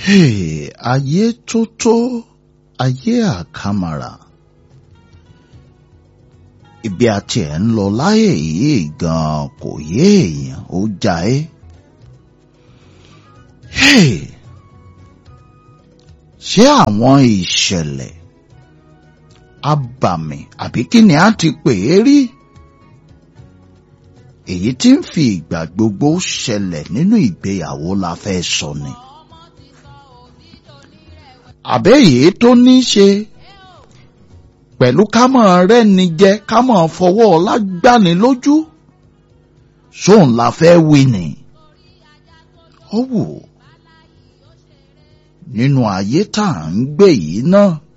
Hey, ayé tó tó ayé àkàmàrà ibi àti ẹ̀ ń lọ láyé yìí gan kò yé èèyàn ó já ẹ́. Hey, ṣé àwọn ìṣẹ̀lẹ̀ abàmì àbí kí ni a ti pè é rí? èyí tí ń fi ìgbà gbogbo ṣẹlẹ̀ nínú ìgbéyàwó la fẹ́ sọ ni. àbẹ́yìí tó ní ṣe pẹ̀lú kámọ̀ rẹ́ni jẹ kámọ̀ fọwọ́ ọlá gbani lójú sóun la fẹ́ wí ni. ó wù nínú ayé tá à ń gbé yìí náà